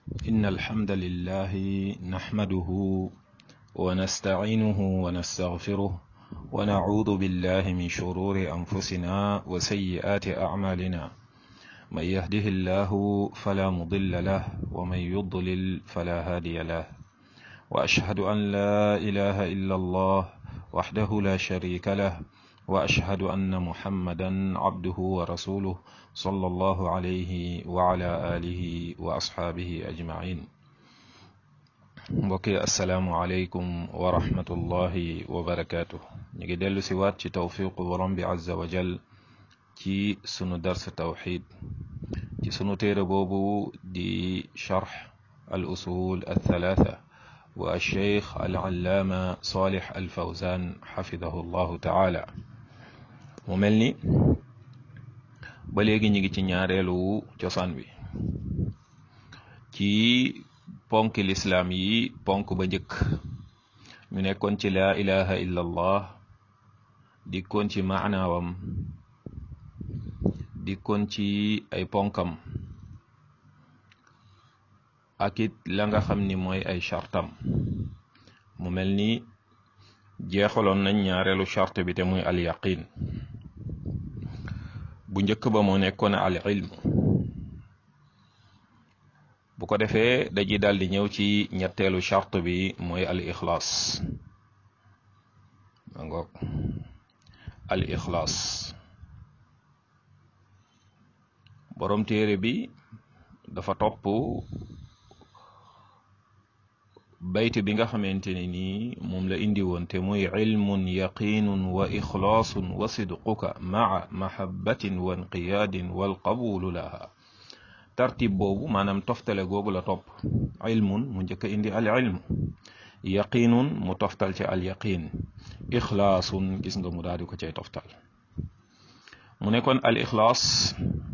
إن الحمد لله نحمده ونستعينه ونستغفره ونعوذ بالله من شرور أنفسنا وسيئات أعمالنا من يهده الله فلا مضل له ومن يضلل فلا هادي له وأشهد أن لا إله إلا الله وحده لا شريك له وأشهد أن محمدا عبده ورسوله صلى الله عليه وعلى آله وأصحابه أجمعين mbokki asalaamualeykum wa rahmatullahi wa barakaatu ñu ngi dellu si waat ci tawfiqu borom bi azza wa jal ci sunu dars tawxid ci sunu téere boobu di charx al usul al thalatha wa alcheikh al allaama salih al fawzan xafidahu llahu taala mu mel ni ba léegi ñu ngi ci ñaareelu cosaan bi ci ponk lislaam yi ponk ba njëkk ñu nekkoon ci laa ilaha illa allah dikkoon ci maanaawam dikkoon ci ay ponkam ak it la nga xam ni mooy ay chartam mu mel ni jeexaloon nañ ñaareelu charte bi te muy al yaqin bu njëkk ba moo nekkoon al ilm bu ko defee dañuy daal di ñëw ci ñetteelu charte bi mooy al ixlaas ma ngoog al ixlaas borom téere bi dafa topp bayt bi nga xamante ne nii moom la indi woon te muy ilmun yaqinun wa ixlaasun wa sidquka maa mahabbatin wa inqiyaadin wal qabulu laha tartib boobu maanaam toftale googu la topp ilmun mu njëkk a indi al ilm yaqinun mu toftal ci al yaqin ixlaasun gis nga mu daal di ko cay toftal mu ne kon al ixlaas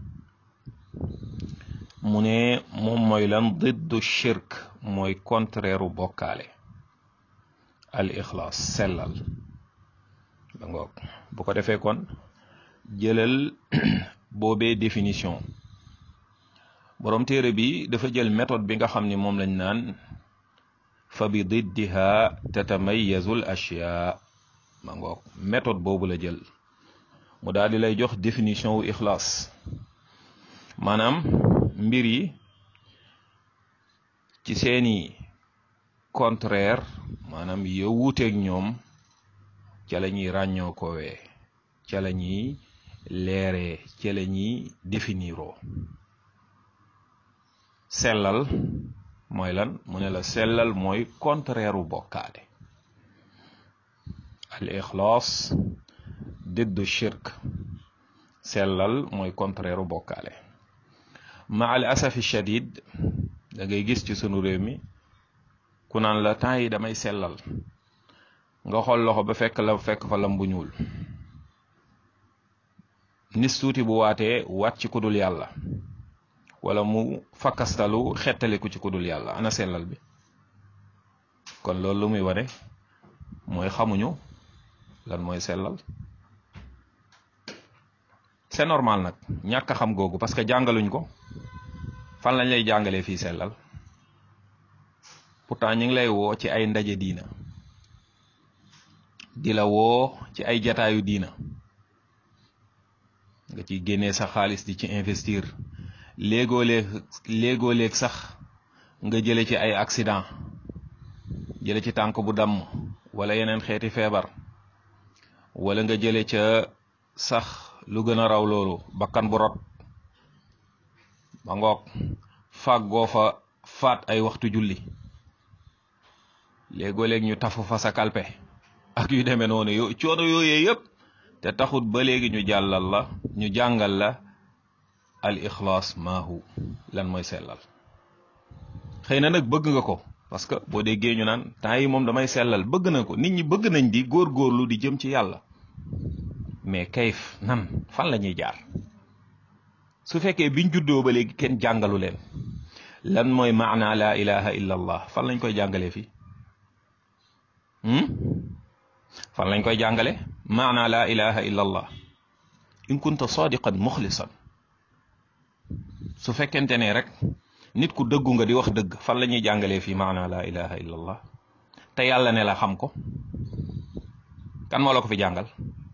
mu ne moom mooy lan diddu shirk mooy contraire u bokkaale al ixlaas sellal ba ngoog bu ko defee kon jëlal boobee définition borom téere bi dafa jël méthode bi nga xam ni moom lañ naan fa bi diddiha tatamayazu l ashyaa ma ngoog méthode boobu la jël mu daal di lay jox définition wu ixlaas maanaam mbir yi ci seeni contraire maanaam yow wuuteeg ñoom ca la ñuy ràññoo koowee ca la ñuy leeree ca la ñuy définiroo sellal mooy lan mu ne la sellal mooy contraire u bokkaale al ixlaas diddu shirk sellal mooy contraire u bokkaale ma al asafi shadid da ngay gis ci sunu réew mi ku naan la temps yi damay sellal nga xool loxo ba fekk la fekk fa lam bu ñuul nis tuuti bu waatee waat ci kudul yàlla wala mu fakkastalu xettaliku ci kudul yàlla ana sellal bi kon loolu lu muy wane mooy xamuñu lan mooy sellal c'est normal nag ñàkk a xam googu parce que jàngaluñ ko fan lañ lay jàngalee fii sellal pourtant ñu ngi lay woo ci ay ndaje diina di la woo ci ay jataayu diina nga ciy génnee sa xaalis di ci investir léegoo léeg léegoo léeg sax nga jële ci ay accident jële ci tànk bu damm wala yeneen xeeti feebar wala nga jële ca sax lu gën a raw loolu bakkan bu rot ba ngoog fàggoo fa faat ay waxtu julli léegoo léeg ñu tafu fa sa kalpe ak yu demee noonu yo coono yooyee yëpp te taxut ba léegi ñu jàllal la ñu jàngal la al ixlaas maahu lan mooy sellal xëy na nag bëgg nga ko parce que boo déggee ñu naan temps yi moom damay sellal bëgg na ko nit ñi bëgg nañ di góorgóorlu di jëm ci yàlla mais kayif nan fan la ñuy jaar su fekkee biñ juddoo ba léegi kenn jàngalu leen lan mooy maana la ilaha illa allah fan lañ koy jàngalee fii fan lañ koy jàngale maana la ilaha illa allah in kunta sadiqan muxlisan su fekkente ne rek nit ku dëggu nga di wax dëgg fan la ñuy jàngalee fii maana la ilaha illa allah te yàlla ne la xam ko kan moo la ko fi jàngal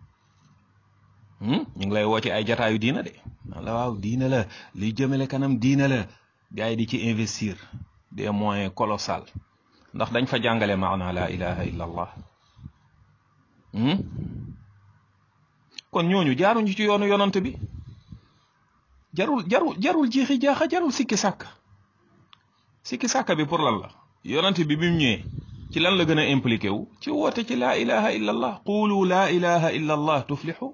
ñu ngi lay woo ci ay jataayu diina de la waaw diina la liy jëmale kanam diina la gars yi di ci investir des moyens colossaux ndax dañ fa jàngale maana la ilaha illa allah kon ñooñu jaaruñu ci yoonu yonant bi jarul jarul jarul jiixi jaaxa jarul sikki sàkk sikki sàkk bi pour lan la yonant bi bi mu ñëwee ci lan la gën a impliqué wu ci woote ci laa ilaha illa allah qulu laa ilaha illa allah tuflixu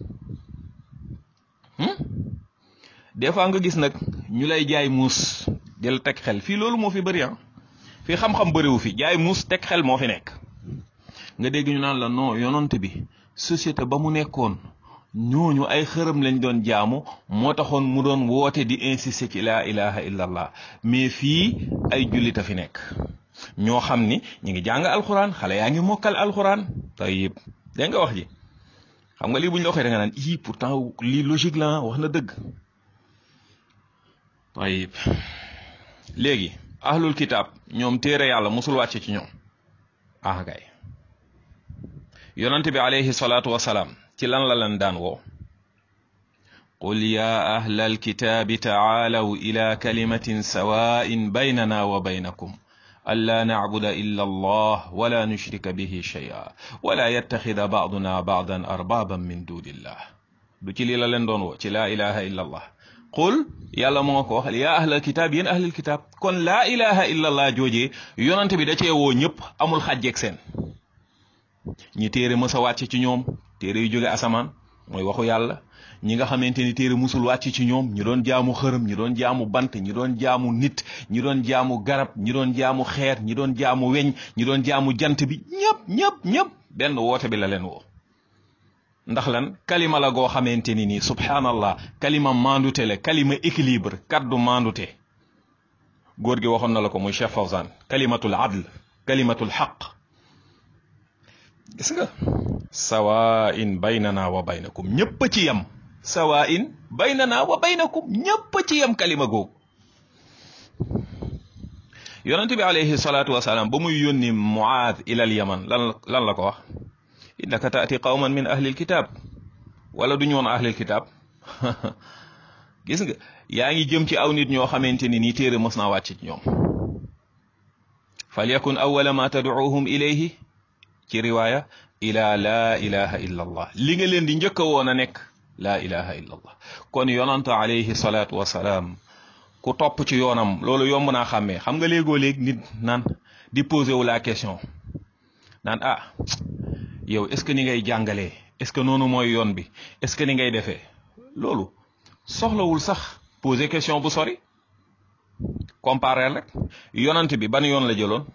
des fois nga gis nag ñu lay jaay muus jël teg xel fii loolu moo fi bëri ah fii xam-xam bëriwu fi jaay muus teg xel moo fi nekk nga dégg ñu naan la non yonant bi société ba mu nekkoon ñooñu ay xërëm lañ doon jaamu moo taxoon mu doon woote di insister ci laa ilaha illallah mais fii ay jullit a fi nekk ñoo xam ni ñu ngi jàng alxuraan xale yaa ngi mokkal alxuraan tayib dégg nga wax ji xam nga lii bu ñu la waxee da nga naan ii pourtant lii logique la wax na dëgg tayib léegi ahlul kitaab ñoom téere yàlla musul wàcce ci ñoom ah kay yonante bi alayhi salaatu wasalaam ci lan la leen daan woo qul ya ahla alkitaabi tacaalaw ila kalimatin sawaa'in baynana wa baynakum ألا نعبد إلا الله ولا نشرك به شيئا ولا يتخذ بعضنا بعضا أربابا من دون الله du ci lii la leen doon woo ci laa ilaha illa allah qul yàlla moo ko wax yaa ahlal kitaab yéen ahlal kitaab kon laa ilaha illa allah joojee yonante bi da cee woo ñëpp amul xàjjeeg seen ñi téere mës a wàcc ci ñoom téere yu jóge asamaan mooy waxu yàlla ñi nga xamante ni téere musul wàcc ci ñoom ñi doon jaamu xërëm ñi doon jaamu bant ñi doon jaamu nit ñi doon jaamu garab ñi doon jaamu xeer ñi doon jaamu weñ ñi doon jaamu jant bi ñëpp ñëpp ñëpp benn woote bi la leen woo ndax lan kalima la goo xamante ni nii subhanallah kalima mandute la kalima équilibre kaddu mandute góor gi waxoon na la ko muy Cheikh Fawzan kalimatul adl kalimatul xaq gis nga sawaa'in baynana wa baynakum ñëpp a ci yem sawaa'in baynana wa baynakum ñëpp a ci yem kalima googu yonent bi alayhi salaatu wasalaam ba muy yónni muaad ilal yaman lan lan la ko wax innaka taati qawman min ahlil kitaab wala du ñu woon ahlil kitaab gis nga yaa ngi jëm ci aw nit ñoo xamante ni nii téere mos naa wàcc ci ñoom falyakun awwala ma tad'uuhum ilayhi ci riwaaya ila laa ilaha illa allah li nga leen di njëkk a woon a nekk laa ilaha illa allah kon yonante alayhi salaatu wasalaam ku topp ci yoonam loolu yomb naa xàmmee xam nga léegoo léeg nit naan di posé wu la question naan ah yow est ce que ni ngay jàngalee est ce que noonu mooy yoon bi est ce que ni ngay defee loolu soxlawul sax poser question bu sori comparer rek yonant bi ban yoon la jëloon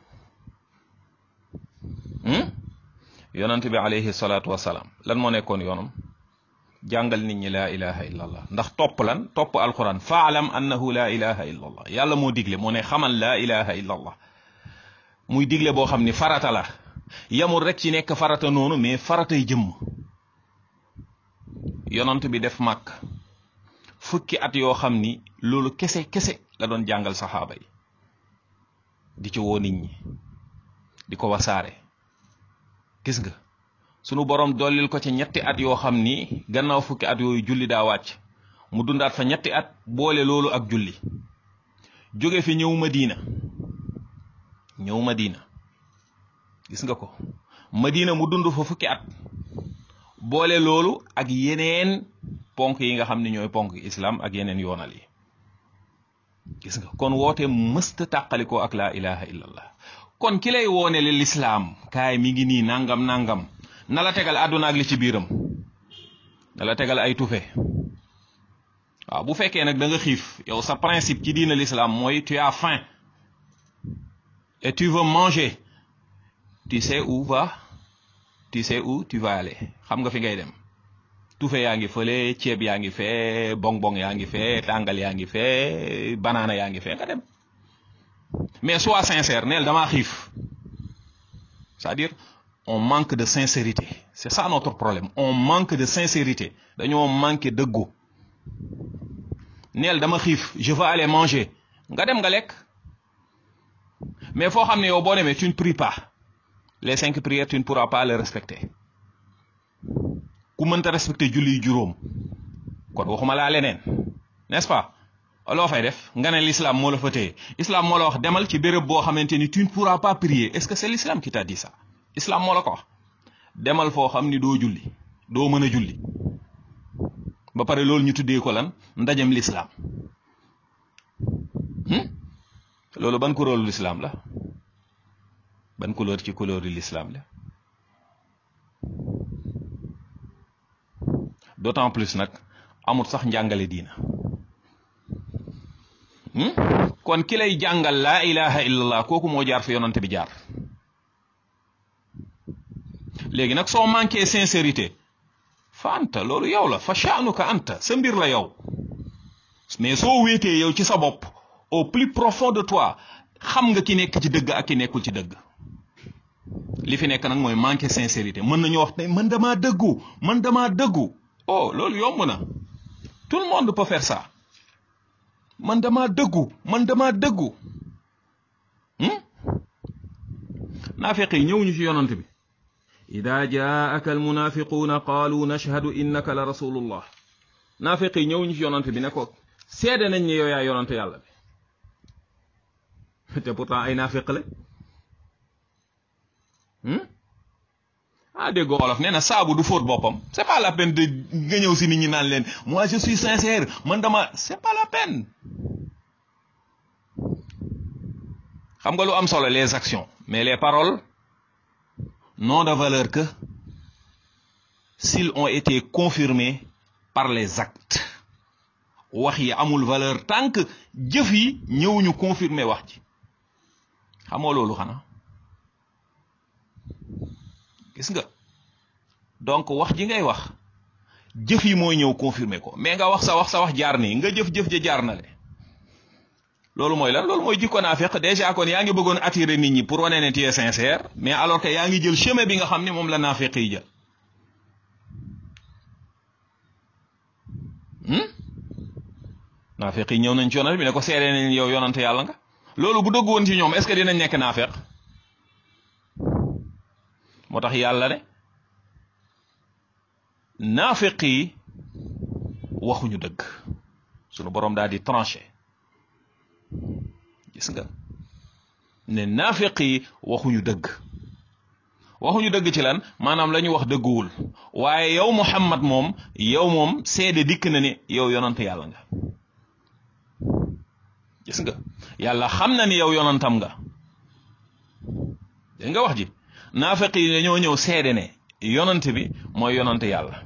yonant bi alayhi salaatu wasalaam lan moo nekkoon yoonam jàngal nit ñi laa ilaha illa allah ndax topp lan topp alquran faalam annahu laa ilaha illa allah yàlla moo digle moo ne xamal laa ilaha illa allah muy digle boo xam ni farata la yamul rek ci nekk farata noonu mais faratay jëmm yonant bi def màkk fukki at yoo xam ni loolu kese kese la doon jàngal saxaaba yi di ci woo nit ñi di ko wasaare gis nga sunu borom dollil ko ci ñetti at yoo xam ni gannaaw fukki at yooyu julli daa wàcc mu dundaat fa ñetti at boole loolu ak julli jóge fi ñëw Madina ñëw Madina gis nga ko Madina mu dund fa fukki at boole loolu ak yeneen ponk yi nga xam ne ñooy ponk islam ak yeneen yoonal yi gis nga kon woote mësta tàqalikoo ak laa ilaha illallah kon ki lay woone le lislaam kaay mi ngi nii nangam nangam na la tegal àdduna ak li ci biiram na la tegal ay tufe waaw bu fekkee nag da nga xiif yow sa principe ci diina l'islam mooy tu as faim et tu veux manger tu sais où va tu sais où tu vas aller xam nga fi ngay dem tufe yaa ngi fële ceeb yaa ngi fee bong bong yaa ngi fee tàngal yaa ngi fee banaana yaa ngi fee nga dem mais sois sincère neel damaa xiif c'est-à-dire on manque de sincérité c'est ça notre problème on manque de sincérité dañoo manqué dëggu neel dama xiif je veux aller manger nga dem nga lekk mais foo xam ne yow boo demee tu ne pries pas les cinq prières tu ne pourras pas les respecter ku mënta respecter julli juróom kon waxuma laa leneen n'est-ce pas loo fay def nga ne l'islam moo la fa téye islam moo la wax demal ci béréb boo xamante ni tu ne pourras pas prier est-ce que c'est l'islam qui t'a dit ça islam moo la ko wax demal foo xam ni doo julli doo mën a julli ba pare loolu ñu tuddee ko lan ndajem l'islam loolu ban couleur l'islam la ban couleur ci couleur yi l'islam la d'autant plus nag amut sax njàngale diina kon ki lay jàngal laa ilaha illallah kooku moo jaar fi yonante bi jaar léegi nag soo manqué sincérité fa anta loolu yow la fa sha'nuka anta sa mbir la yow mais soo wéetee yow ci sa bopp au plus profond de toi xam nga ki nekk ci dëgg ak ki nekkul ci dëgg li fi nekk nag mooy manqué sincérité mën nañu wax ne man damaa dëggu man damaa dëggu oh loolu yomb na tout le monde peut faire ça man damaa dëggu man damaa dëggu naafiq yi ñëw ñu ci yonant bi ida jaaka almunafiquuna qaalu nashhadu innaka la rasulullah naafiq yi ñëw ñu ci yonant bi ne ko seede nañ ne yow yaa yonante yàlla bi te pourtant ay naafiq la ah dégg olof nee na saabu du fóot boppam c'est pas la peine de nga ñëw si nit ñi naan leen moi je suis sincère man dama c'est pas la peine xam nga lu am solo les actions mais les paroles n'ont de valeur que s'ils ont été confirmés par les actes wax yi amul valeur tant que jëf yi ñëwuñu confirmer wax ci xamoo loolu xanaa gis nga donc wax ji ngay wax jëf yi mooy ñëw confirmer ko mais nga wax sa wax sa wax jaar nii nga jëf-jëf ja jaar na le loolu mooy lan loolu mooy jikko naafeq déjà kon yaa ngi bëggoon attirer nit ñi pour wane ne tu es sincère mais alors que yaa ngi jël chemin bi nga xam ne moom la naafeq yi jël naafeq yi ñëw nañ ci yonante bi ne ko seede nañ yow yonante yàlla nga loolu bu dëgg woon ci ñoom est-ce que dinañ nekk naafeq moo tax yàlla ne naafeq yi waxuñu dëgg sunu boroom daal di tranché gis nga ne naafeq yi waxuñu dëgg waxuñu dëgg ci lan maanaam la ñu wax dëgguwul waaye yow Muhammad moom yow moom seede dikk na ne yow yonante yàlla nga gis nga yàlla xam na ni yow yonantam nga dégg nga wax ji naafeq yi dañoo ñëw seede ne yonante bi mooy yonante yàlla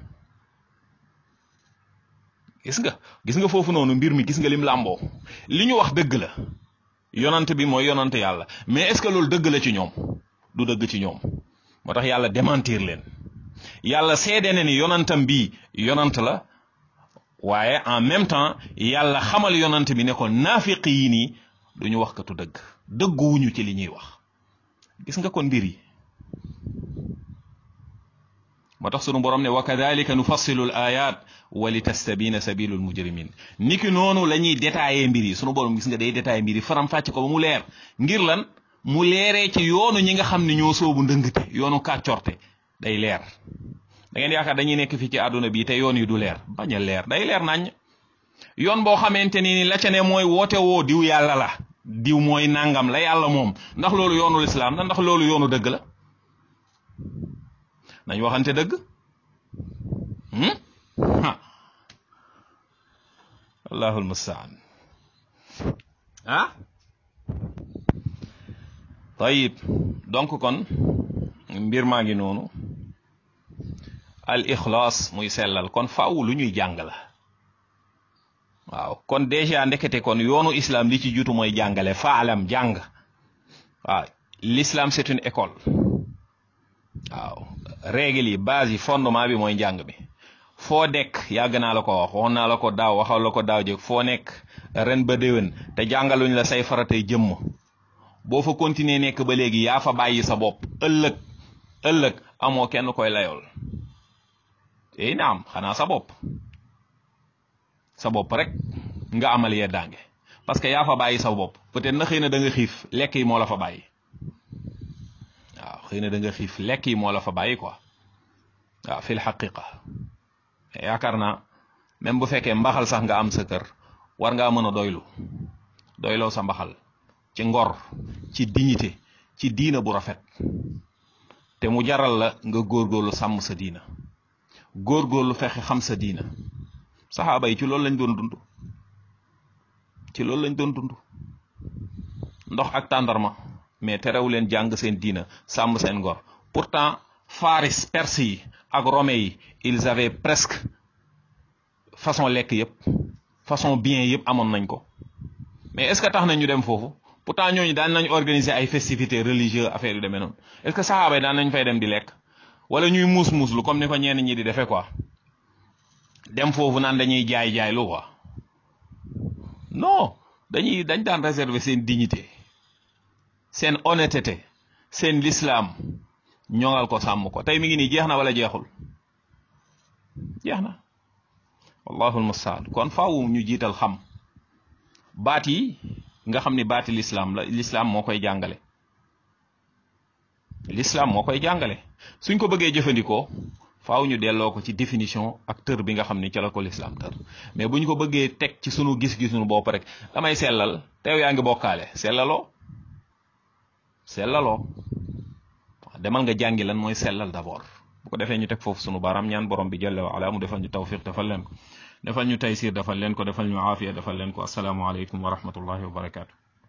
gis nga gis nga foofu noonu mbir mi gis nga lim làmboo li ñu wax dëgg la yonante bi mooy yonante yàlla mais est-ce que loolu dëgg la ci ñoom du dëgg ci ñoom moo tax yàlla démentir leen yàlla seede ne ni yonantam bi yonant la waaye en même temps yàlla xamal yonant bi ne ko naafiq yi nii du ñu wax katu dëgg dëgguwuñu ci li ñuy wax gis nga kon mbir yi moo tax sunu borom ne wa kadalika nufassilu l ayat wa li tastabina sabilu l mujrimin niki noonu la ñuy détaillé mbir yi sunu borom gis nga day détaillé mbir yi faram fàcc ko ba mu leer ngir lan mu leeree ci yoonu ñi nga xam ne ñoo soobu ndëngte yoonu kàccorte day leer da ngeen yaakaar dañuy nekk fii ci àdduna bi te yoon yi du leer bañ a leer day leer nañ yoon boo xamante ni la ca ne mooy woote woo diw yàlla la diw mooy nangam la yàlla moom ndax loolu yoonu lislaam la ndax loolu yoonu dëgg la nañ waxante dëgg allahul mustaan ah tayib donc kon mbir maa ngi noonu al ixlaas muy sellal kon faaw lu ñuy jàng la waaw kon déjà ndekete kon yoonu islam li ci jutu mooy jàngale faalam jàng waaw l'islam c'est une école waaw règle yi base yi fondement bi mooy njàng bi foo dekk yàgg naa la ko wax waxoon naa la ko daaw waxal la ko daaw jëg foo nekk ren ba déwén te jàngaluñ la say faratay jëmm boo fa continuer nekk ba léegi yaa fa bàyyi sa bopp ëllëg ëllëg amoo kenn koy layool ey naam xanaa sa bopp sa bopp rek nga amal yeddaange parce que yaa fa bàyyi sa bopp peut-être na xëy na da nga xiif lekk yi moo la fa bàyyi waaw xëy na da nga xiif lekk yi moo la fa bàyyi quoi waaw fil xaqiqa yaakaar naa même bu fekkee mbaxal sax nga am sa kër war ngaa mën a doylu doyloo sa mbaxal ci ngor ci dignité ci diina bu rafet te mu jaral la nga góorgóorlu sàmm sa diina góorgóorlu fexe xam sa diina saxaaba yi ci loolu lañ doon dund ci loolu lañ doon dund ndox ak tàndarma mais terew leen jàng seen diina sàmm seen ngor pourtant faris perse yi ak romain yi ils avaient presque façon lekk yëpp façon bien yëpp amoon nañ ko mais est-ce que tax na ñu dem foofu pourtant ñooñu daan nañ organiser ay festivités religieuses affaire yu demee noonu est-ce que saxaaba yi daan nañ fay dem di lekk wala ñuy muus muuslu comme ni ko ñenn ñi di defee quoi dem foofu naan dañuy jaay jaay lu quoi non dañuy dañ daan réserver seen dignité seen honnêteté seen l'islam ñoŋal ko sàmm ko tey mi ngi nii jeex na wala jeexul jeex na wallahu almustaan kon faaw ñu jiital xam baat yi nga xam ni baati l'islam la l'islam moo koy jàngale l'islam moo koy jàngale suñ ko bëggee jëfandikoo faaw ñu delloo ko ci définition ak tër bi nga xam ni ca la ko l'islam tër mais bu ñu ko bëggee teg ci sunu gis-gisunu bopp rek damay sellal te yow yaa ngi bokkaale sellaloo sellaloo demal nga jàngi lan mooy sellal d'abord bu ko defee ñu teg foofu sunu baaraam ñaan borom bi jalla wa ala mu defal ñu tawfiq defal leen ko defal ñu taysir defal leen ko defal ñu aafiya defal leen ko assalaamu aleykum wa rahmatullahi wa barakaatu